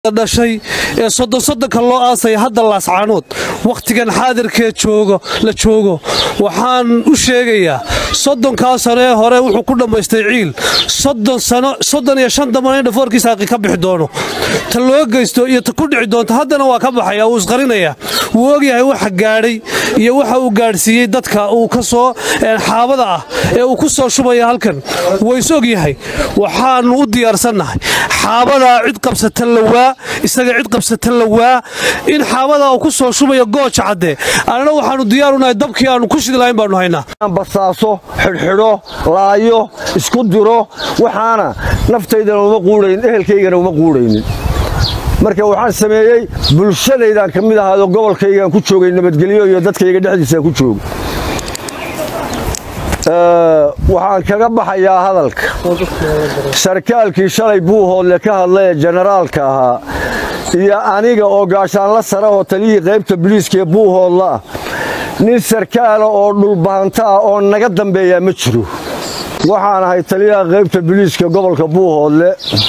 dhashay ee soddon soddonka loo aasaya hadda laascaanood wakhtigan xaadirkee joogo la joogo waxaan u sheegayaa soddonkaa sano ee hore wuxuu ku dhammaystay ciil soddon sano soddon iyo shan dambana in dhafoorkiisa haqi ka bixi doono ta loo geysto iyo ta ku dhici doonto haddana waa ka baxaya wuu isqarinayaa wuu ogyahay waxa gaadhay iyo waxa uu gaadhsiiyey dadka uu ka soo xaabada ah ee uu ku soo shubaya halkan ways ogyahay waxaannu u diyaarsannahay xaabadaa cid qabsata lawaa isaga cid qabsata lawaa in xaabadaa uu ku soo shubayo gooja cadde annana waxaannu diyaarunahay dabkii aannu ku shidi lahayn baannu haynaa basaaso xidhxidho laayo isku diro waxaana naftaydana uma quudhayn ehelkaygana uma quudhaynin marka waxaan sameeyey bulshadaydaan ka mid ahaado gobolkaygaan ku joogay nabadgelyo iyo dadkayga dhexdiisaan ku joogo waxaan kaga baxayaa hadalka sarkaalkii shalay buuhoodle ka hadla ee jenaraalka ahaa iyo aniga oo gaashaanla sare oo taliyihii qaybta biliiskaee buuhoodla ah nin sarkaala oo dhulbahanta ah oo naga dambeeyaa ma jiro waxaan ahay taliyaha qaybta biliiska gobolka buuhoodle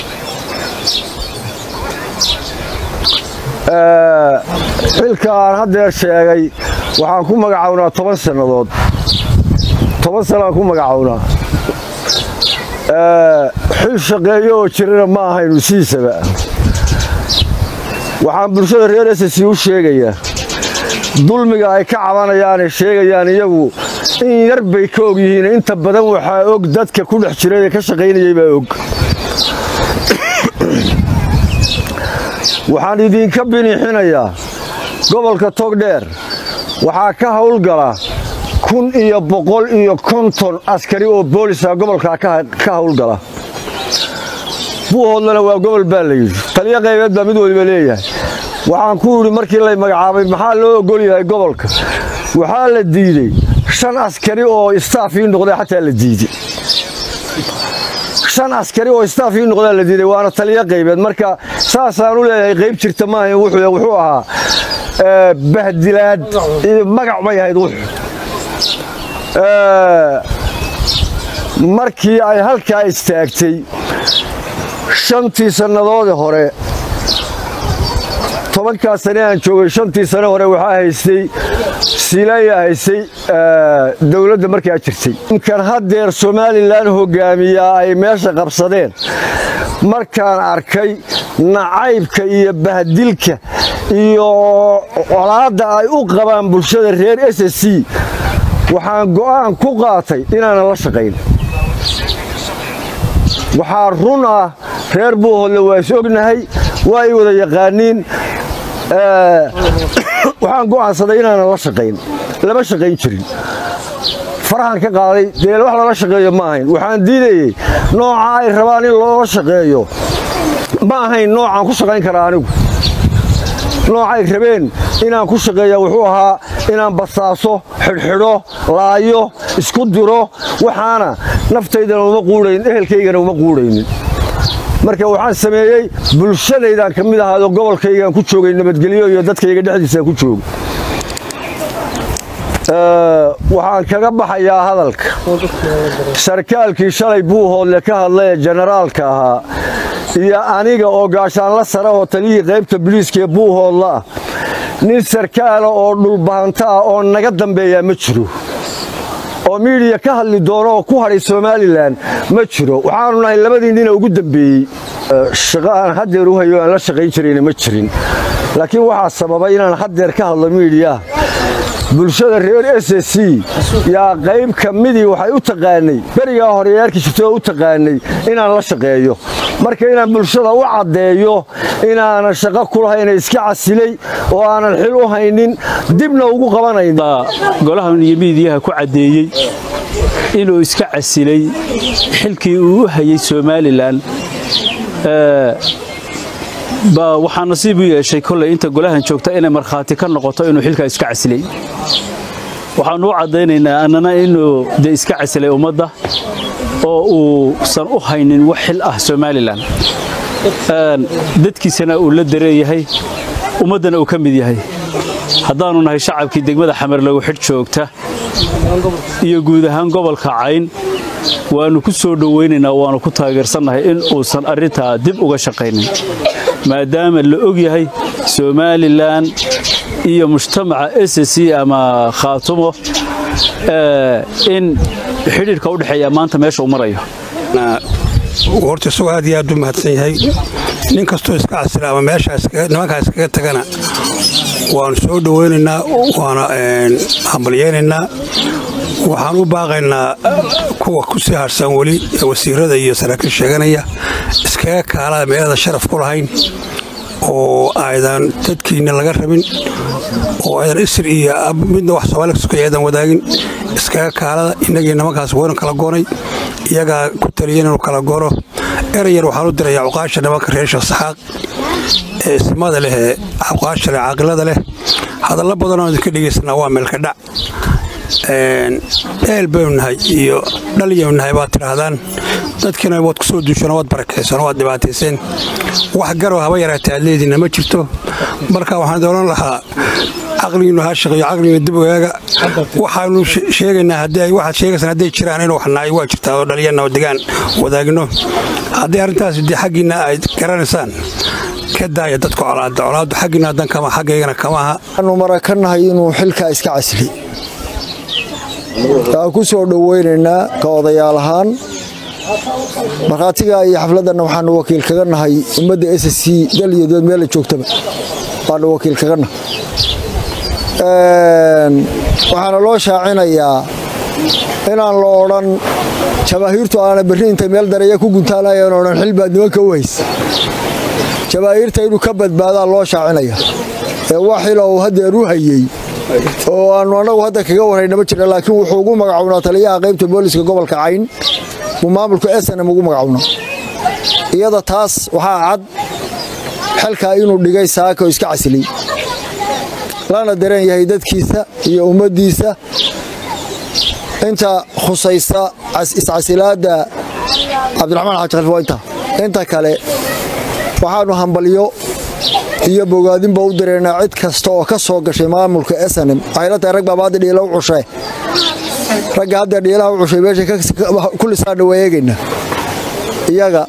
xilka aan haddeer sheegay waxaan ku magacownaa toban sannadood toban sanaan ku magacownaa xil shaqeeyo oo jirana ma ahaynu siisaba waxaan bulshada reer ss u sheegayaa dulmiga ay ka cabanayaanay sheegayaan iyagu in yar bay ka og yihiin inta badan waxaa og dadka ku dhex jiray ee ka shaqaynayay baa og waxaan idinka biniixinayaa gobolka togdheer waxaa ka hawlgala kun iyo boqol iyo konton askari oo boolisa gobolkaa ka hawlgala buuhoodlana waa gobol baa la yidhi taliyo qaybeed baa mid waliba leeyahay waxaan ku yidhi markii lay magacaabay maxaa loo ogol yahay gobolka waxaa la diidey shan askari oo istaafii noqday xataa la diidey shan askari oo istaafii noqdaa la diiday waana taliyo qaybeed marka saasaan u leeyahay qayb jirta maaha wuxuu ahaa bahdilaad magac bay ahayd wuxu markii ay halkaa istaagtay shantii sannadoodii hore tobankaa sane aan joogay shantii sane hore waxaa haystay siilaya haystay dowladda markaa jirtay inkan haddeer somalilan hogaamiyaa ay meesha qabsadeen markaan arkay nacaybka iyo bahdilka iyo colaadda ay u qabaan bulshada reer s c waxaan go'aan ku qaatay inaanan la shaqayn waxaa run ah reer buuhoodle waa is ognahay waa ay wada yaqaaniin waxaan go'aansaday inaanan la shaqayn lama shaqayn jirin farahan ka qaaday dee wax lala shaqeeyo ma ahayn waxaan diidayey nooca ay rabaan in loola shaqeeyo ma ahayn noocaan ku shaqayn karaa anigu noocay rabeen inaan ku shaqeeya wuxuu ahaa inaan basaaso xidhxidho laayo isku diro waxaana naftaydana uma quudhayn ehelkaygana uma quudhaynin marka waxaan sameeyey bulshadaydaan ka mid ahaado gobolkaygaan ku joogay nabadgelyo iyo dadkayga dhexdiisaan ku joogo waxaan kaga baxayaa hadalka sarkaalkii shalay buuhoodle ka hadla ee jenaraalka ahaa iyo aniga oo gaashaanla sare oo taliyihii qaybta biliiskaee buuhoodla ah nin sarkaala oo dhulbahanta ah oo naga dambeeyaa ma jiro oo miidiya ka hadli doono oo ku hadhay somalilan ma jiro waxaanu nahay labadii nina ugu dambeeyey shaqo aan haddeer u hayo aan la shaqayn jirayna ma jirin laakiin waxaa sababay inaan haddeer ka hadlo miidiyaha bulshada reer s c yaa qayb ka midii waxay u taqaanay berigaa horeyaarki jirtay oo u taqaanay inaan la shaqeeyo marka inaan bulshada u caddeeyo inaanan shaqo ku lahayna iska casilay oo aanan xil u haynin dibna ugu qabanayn golahan iyo miidiyaha ku caddeeyey inuu iska casilay xilkii uu u hayay somalilan baa waxaa nasiib u yeeshay kolley inta golahan joogta inay markhaati ka noqoto inuu xilkaa iska casilay waxaannu u caddaynaynaa annana inuu de iska casilay ummadda oo uusan u haynin wax xil ah somalilan dadkiisana uu la dareeyahay ummaddana uu ka mid yahay haddaannu nahay shacabkii degmada xamarlagu xidh joogta iyo guud ahaan gobolka cayn waannu ku soo dhowaynaynaa waannu ku taageersannahay in uusan arrintaa dib uga shaqaynin maadaama la og yahay somalilan iyo mujtamaca s c ama khaatumo in xidhiidhka u dhexeeya maanta meesha u marayo horta isagoo aad iyo aad u mahadsan yahay nin kastoo iska casila ama meeshaa nimankaa iskaga tagana waanu soo dhowaynaynaa waana hambalyaynaynaa waxaan u baaqaynaa kuwa ku sii harsan weli ee wasiirada iyo saraakiil sheeganaya iskaga kaalada meelada sharaf ku lahayn oo aydan dadkiinna laga rabin oo aydan isir iyo midna wax soomaali kasukaya aydan wadaagin iskaga kaalada innagii nimankaas waynu kala goonay iyagaa ku taliyan inuu kala goono erayar waxaan u dirayaa cuqaasha nimanka reer sheekh saxaaq ee ismada leh ee cuqaasha leh caaqilada leh hadalla badanoo idinka dhegaysanaa waa meelka dhac eel baynu nahay iyo dhalyaynu nahay baad tidhaahdaan dadkiina waad ku soo duushano waad barakaysan waad dhibaatayseen wax garow haba yaraatee aad leediinna ma jirto marka waxaan doonan lahaa caqligiinnu ha shaqeeyo caqligiinnu dib ogaaga waxaanu sheegaynaa haddii ay waxaad sheegaysaan hadday jiraan inuu wax nahay waa jirtaa oo dhalyanna oo degaan wadaagno haddii arrintaas dee xaggiinna ay garanaysaan ka daaya dadka colaadda colaaddu xaggiinna haddan kama xaggaygana kama aha waxaanu marakannahay inuu xilkaa iska casli waan ku soo dhowaynaynaa ka odayaal ahaan markhaatiga iyo xafladdanna waxaanu wakiil kaga nahay ummadda s c dal iyo dood meella joogtaba waanu wakiil kaga nahay waxaana loo shaacinayaa inaan la odhan jabaahiirtu aana berri intay meel dareeya ku guntaalayan odhan xil baad nimanka u haysa jabaahiirta inuu ka badbaadaa loo shaacinaya ee wax xila uu haddeer u hayey oo aanu annagu hadda kaga warrayna ma jirna laakiin wuxuu ugu magacuwnaa taliyaha qaybta booliska gobolka cayn buu maamulka snm ugu magacuwnaa iyada taas waxaa cad xilkaa inuu dhigay saaka oo iska casilay lana dareen yahay dadkiisa iyo ummaddiisa inta khusaysa iscasilaadda cabdiraxmaan xaaji khaliif waa inta inta kale waxaannu hambalyo iyo bogaadinba u direynaa cid kasta oo ka soo gashay maamulka snm waxay la tahay rag baaba hadda dhiila u cushee ragga hadda dhiilaha u cushay meesha kullisaana waa eegayna iyaga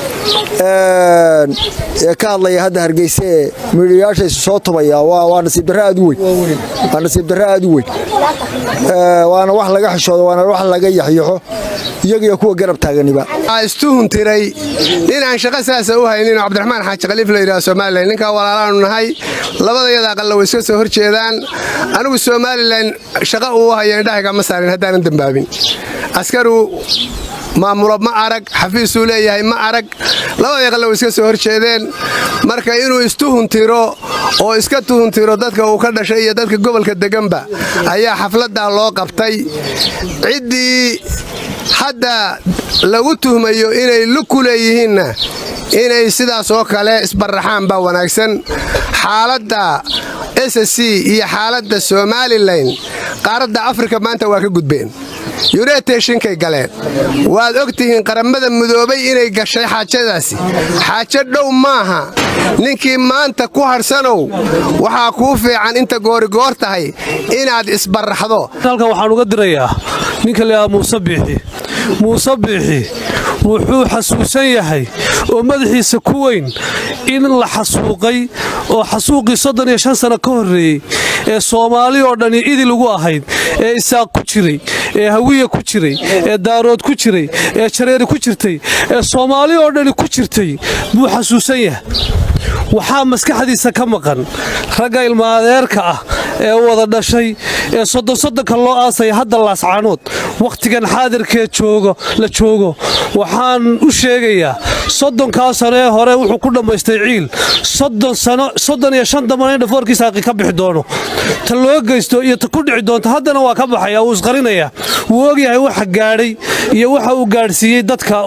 ee ka hadlaya hadda hargeysa ee miidhiyaasha isu soo tubaya waa nasiib darre aad u weyn waa nasiib darre aad u weyn waana wax laga xishoodo waana wax laga yaxyaxo iyagiyo kuwa garab taaganiba istuhun tiray ninaan shaqo saasa u haynin cabdiraxmaan xaaji khaliif la yidhaha somalilan ninkaa walaalaanu nahay labadayada aqalla way iska soo hor jeedaan anigu somalilan shaqa uu haya indhahaga ma saarin haddaanan dembaabin askaru maamulo ma arag xafiisuu leeyahay ma arag labadii aqalla way iska soo hor jeedeen marka inuu istuhuntiro oo iska tuhuntiro dadka uu ka dhashay iyo dadka gobolka deganba ayaa xafladdaa loo qabtay ciddii hadda lagu tuhmayo inay lug ku leeyihiinna inay sidaas oo kale isbaraxaan baa wanaagsan xaaladda s c iyo xaaladda somalilan qaaradda afrika maanta waa ka gudbeen yureteeshinkay galeen waad og tihiin qaramada mudoobay inay gashay xaajadaasi xaajo dhow maaha ninkii maanta ku hadhsanow waxaa kuu fiican inta goorigoor tahay inaad isbaraxdo halkan waxaan uga dirayaa ninka layahaa muuse biixi muuse biixi wuxuu xasuusan yahay oo madaxiisa ku weyn in la xasuuqay oo xasuuqii soddon iyo shan sano ka horreeyey ee soomaali oo dhani idil ugu ahayd ee isaaq ku jiray ee hawiya ku jiray ee daarood ku jiray ee jareeri ku jirtay ee soomaali oo dhani ku jirtay buu xasuusan yahay waxaa maskaxdiisa ka maqan ragga ilmaadeerka ah ee wada dhashay ee soddonsodonka loo aasaya hadda laascaanood wakhtigan xaadirkee joogo la joogo waxaan u sheegayaa soddonkaa sano ee hore wuxuu ku dhammaystay ciil soddon sano soddon iyo shan damban in dhafoorkiisa haqi ka bixi doono ta loo geysto iyo ta ku dhici doonto haddana waa ka baxaya wuu isqarinayaa wuu ogyahay waxa gaadhay iyo waxa uu gaadhsiiyey dadka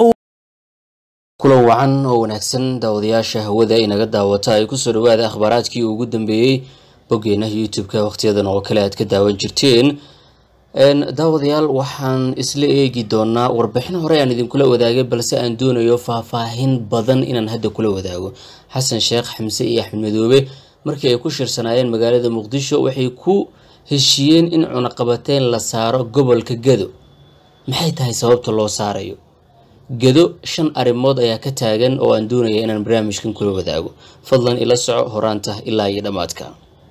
kulan wacan oo wanaagsan daawadayaasha hawada inaga daawata ay kusoo dhawaada akhbaaraadkii ugu dambeeyey boggeena youtube-ka wakhtiyadan oo kale aad ka daawan jirteen daawadayaal waxaan isla eegi doonaa warbixin hore aan idinkula wadaagay balse aan doonayo faahfaahin badan inaan hadda kula wadaago xasan sheekh xamse iyo axmed madoobe markii ay ku shirsanaayeen magaalada muqdisho waxay ku heshiiyeen in cunaqabateyn la saaro gobolka gado maxay tahay sababta loo saarayo gedo shan arrimood ayaa ka taagan oo aan doonaya inaan barnaamijkan kula wadaago fadlan ila soco horaanta ilaa iyo dhammaadka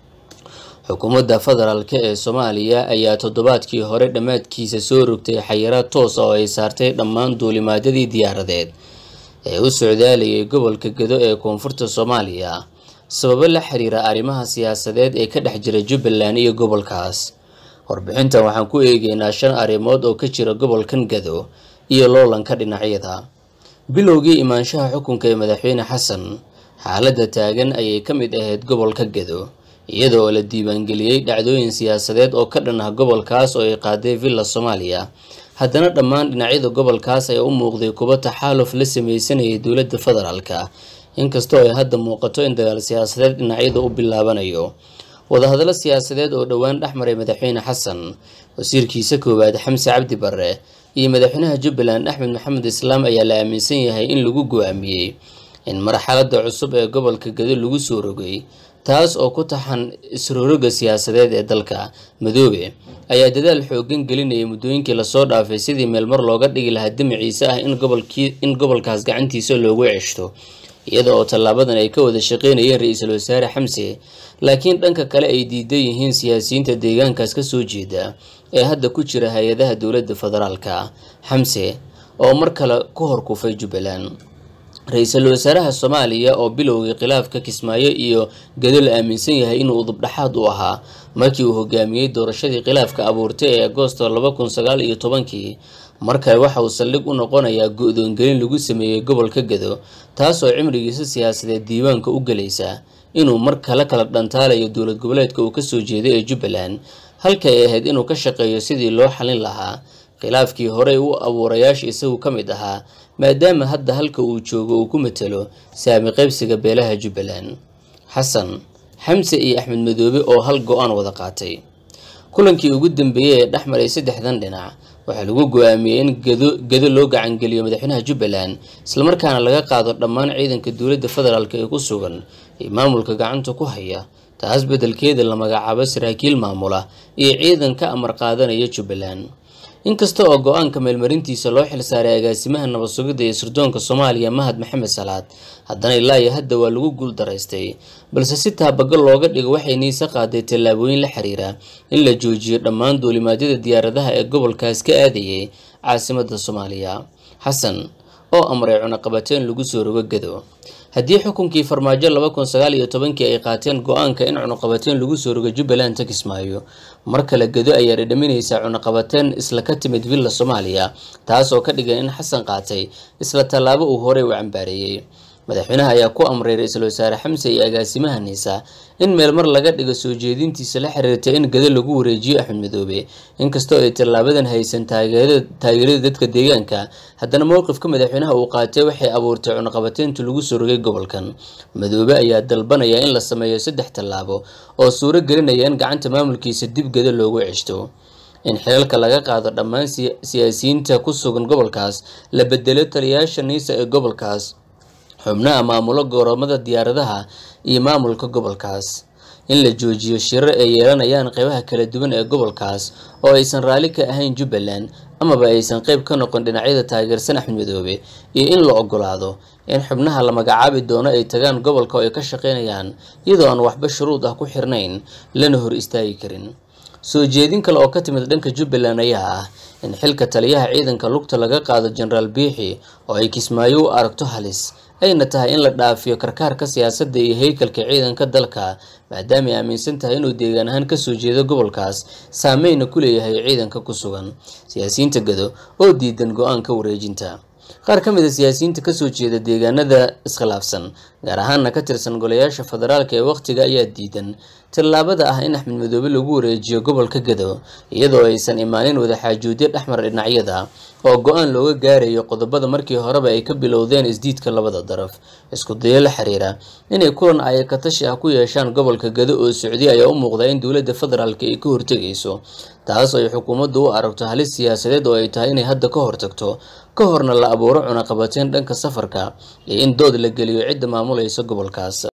xukuumadda federaalk ee soomaaliya ayaa toddobaadkii hore dhammaadkiisa soo rogtay xayiraad toos ah oo ay saartay dhammaan duulimaadyadii diyaaradeed ee u socdaalayay gobolka gedo ee koonfurta soomaaliya sababo la xiriira arrimaha siyaasadeed ee ka dhex jira jubbaland iyo gobolkaas warbixintan waxaan ku eegeynaa shan arrimood oo ka jira gobolkan gedo iyo loolanka dhinacyada bilowgii imaanshaha xukunka ee madaxweyne xasan xaaladda taagan ayay ka mid ahayd gobolka gedo iyada oo la diiwaangeliyey dhacdooyin siyaasadeed oo ka dhan ah gobolkaas oo ay qaaday villa soomaaliya haddana dhammaan dhinacyada gobolkaas ayaa u muuqday kuba taxaaluf la sameysanayay dowladda federaalka inkastoo ay hadda muuqato in dagaal siyaasadeed dhinacyada u bilaabanayo wadahadallo siyaasadeed oo dhowaan dhex maray madaxweyne xasan wasiirkiisa koowaad xamse cabdi barre iyo madaxweynaha jubbaland axmed maxamed islaam ayaa la aaminsan yahay in lagu go-aamiyey in marxaladda cusub ee gobolka gedo lagu soo rogay taas oo ku taxan isroroga siyaasadeed ee dalka madoobe ayaa dadaal xoogan gelinayay muddooyinkii lasoo dhaafay sidii meelmar looga dhigi lahaa damaciise ah in gobolkaas gacantiisa loogu ceshto iyada oo tallaabadan ay ka wada shaqeynayeen ra-iisul wasaare xamse laakiin dhanka kale ay diidan yihiin siyaasiyiinta deegaankaas ka soo jeeda ee hadda ku jira hay-adaha dowladda federaalka xamse oo mar kale ku horkufay jubbaland ra-iisul wasaaraha soomaaliya oo bilowgii khilaafka kismaayo iyo gado la aaminsan yahay inuu udubdhaxaad u ahaa markii uu hogaamiyey doorashadii khilaafka abuurtay ee agoosto laba kun sagaal iyo tobankii mar kale waxa uu saldhig u noqonayaa go-doongelin lagu sameeyey gobolka gado taas oo cimrigiisa siyaasadeed diiwaanka u gelaysa inuu mar kale kala dhantaalayo dowlad goboleedka uu kasoo jeeday ee jubbaland halka ay ahayd inuu ka shaqeeyo sidii loo xalin lahaa khilaafkii horey u abuurayaasha isagu ka mid ahaa maadaama hadda halka uu joogo uu ku matalo saami qaybsiga beelaha jubbaland xasan xamse iyo axmed madoobe oo hal go-aan wada qaatay kulankii ugu dambeeyey ee dhex maray saddexdan dhinac waxaa lagu go-aamiyey in gado loo gacangeliyo madaxweynaha jubbaland islamarkaana laga qaado dhammaan ciidanka dowladda federaalk ee ku sugan ee maamulka gacanta ku haya taas beddelkeeda la magacaabo saraakiil maamula iyo ciidan ka amar qaadanaya jubbaland inkasta oo go-aanka meelmarintiisa loo xilsaaray agaasimaha nabad sugidda iyo sirdoonka soomaaliya mahad maxamed salaad haddana ilaa iyo hadda waa lagu guul daraystay balse si taabagal looga dhigo waxay niise qaaday tallaabooyin la xiriira in la joojiyo dhammaan duulimaadyada diyaaradaha ee gobolkaas ka aadayay caasimadda soomaaliya xasan oo amray cunaqabateen lagu soo rogo gado haddii xukunkii farmaajo laba kun sagaal iyo tobankii ay qaateen go-aanka in cunuqabateen lagu soo rogo jubbaland ta kismaayo mar kale gado ayaa dhadhaminaysaa cunuqabateen isla ka timid villa soomaaliya taas oo ka dhigan in xasan qaatay isla tallaabo uu horey u cambaareeyey madaxweynaha ayaa ku amray ra-iisul wasaare xamse iyo agaasimaha niisa in meel mar laga dhigo soo jeedintiisa la xiriirta in gado lagu wareejiyo axmed madoobe inkastoo ay tallaabadan haysan taageerada dadka deegaanka haddana mowqifka madaxweynaha uu qaatay waxay abuurtay cunuqabateynta lagu soo rogay gobolkan madoobe ayaa dalbanaya in la sameeyo saddex tallaabo oo suuro gelinaya in gacanta maamulkiisa dib gado loogu ceshto in xilalka laga qaado dhammaan siyaasiyiinta ku sugan gobolkaas la bedelo taliyayaasha niisa ee gobolkaas xubnaha maamulo gooromada diyaaradaha iyo maamulka gobolkaas in la joojiyo shirar ay yeelanayaan qeybaha kala duwan ee gobolkaas oo aysan raalli ka ahayn jubbaland amaba aysan qeyb ka noqon dhinacyada taageersan axmed madoobe iyo in la ogolaado in xubnaha la magacaabi doono ay tagaan gobolka oo ay ka shaqeynayaan iyadoo aan waxba shuruud ah ku xirnayn lana hor istaagi karin soo jeedin kale oo ka timid dhanka jubbaland ayaa ah in xilka taliyaha ciidanka lugta laga qaado jenaraal biixi oo ay kismaayo u aragto halis ayna tahay in la dhaafiyo karkaarka siyaasadda iyo heykalka ciidanka dalka maadaama ay aaminsan tahay inuu deegaan ahaan kasoo jeedo gobolkaas saameyna ku leeyahay ciidanka ku sugan siyaasiyiinta gado oo diidan go-aanka wareejinta qaar ka mid a siyaasiyiinta kasoo jeeda deegaanada iskhilaafsan gaar ahaana ka tirsan golayaasha federaalka ee wakhtiga ayaa diidan tallaabada ah in axmed madoobe lagu wareejiyo gobolka gado iyadoo aysan imaanin wadaxaajoodyo dhexmar dhinacyada oo go-aan looga gaarayo qodobada markii horeba ay ka bilowdeen isdiidka labada daraf isku dayo la xiriira inay kulan ayakatashi ah ku yeeshaan gobolka gado oo socdiya ayaa u muuqda in dowladda federaalk ay ka hortegayso taas ay xukuumaddu u aragto halis siyaasadeed oo ay tahay inay hadda ka hortagto ka horna la abuuro cunaqabateen dhanka safarka iyo in dood la geliyo cidda maamulaysa gobolkaas